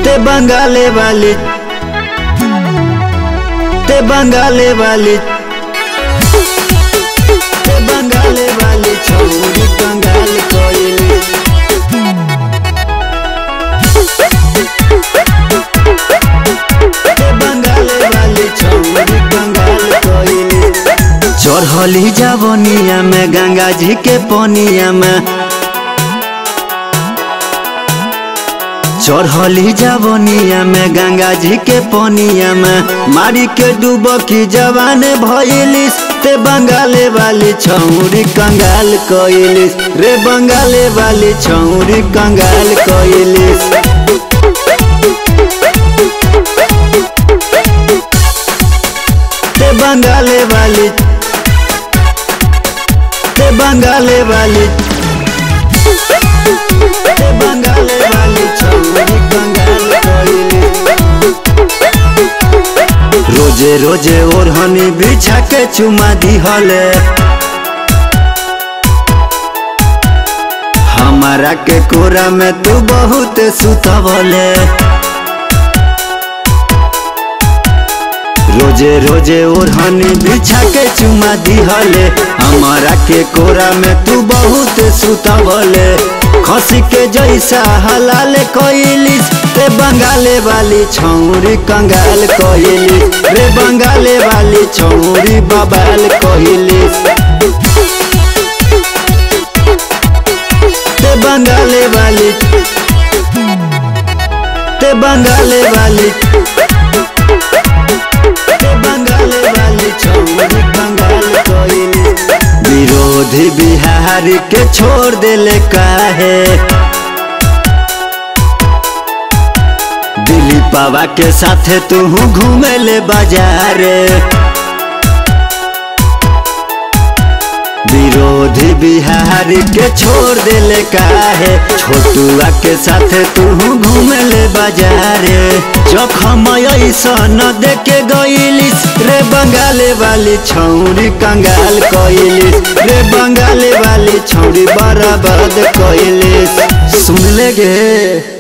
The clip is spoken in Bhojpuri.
ते बंगाले वाली ते बंगाले वाली ते बंगाले वाली छोरी कंगाल कोइली ते बंगाले वाली छोरी कंगाल कोइली चढ़ली जवनिया में गंगा जी के पनिया में चढ़ली जवनिया में गंगा जी के पनिया में मारी के डूबकी जवान भइलिस ते बंगाले वाली छौरी कंगाल कइलिस रे बंगाले वाली छौरी कंगाल कइलिस ते बंगाले वाली ते बंगाले वाली ते बंगाले वाली छौरी कंगाल कइली रोजे रोजे ओढ़नी बिछा के चुमा दिहले हमारा के कोरा में तू बहुत सुतवले रोजे रोजे ओढ़नी बिछा के चुमा दिहले हमारा के कोरा में तू बहुत सुतवले खसी के जैसा हलाल कइलिस रे बंगाले वाली छौरी कंगाल कइलिस रे बंगाले वाली छौरी बबाल कइलिस ते बंगाले वाली ते बंगाले वाली ते बंगाले वाली छौरी कंगाल कइली विरोधी बिहारी के छोड़ देले काहे दिलीप बाबा के साथे तू घूमे ले बाजारे विरोधी बिहारी के छोड़ देले काहे छोटुआ के साथे तू घूमे ले बाजारे जखम ऐसन देके गइलिस रे बंगाले वाली छौरी कंगाल कइलिस रे बंगाले वाली छौरी बर्बाद कइलिस सुन ले गे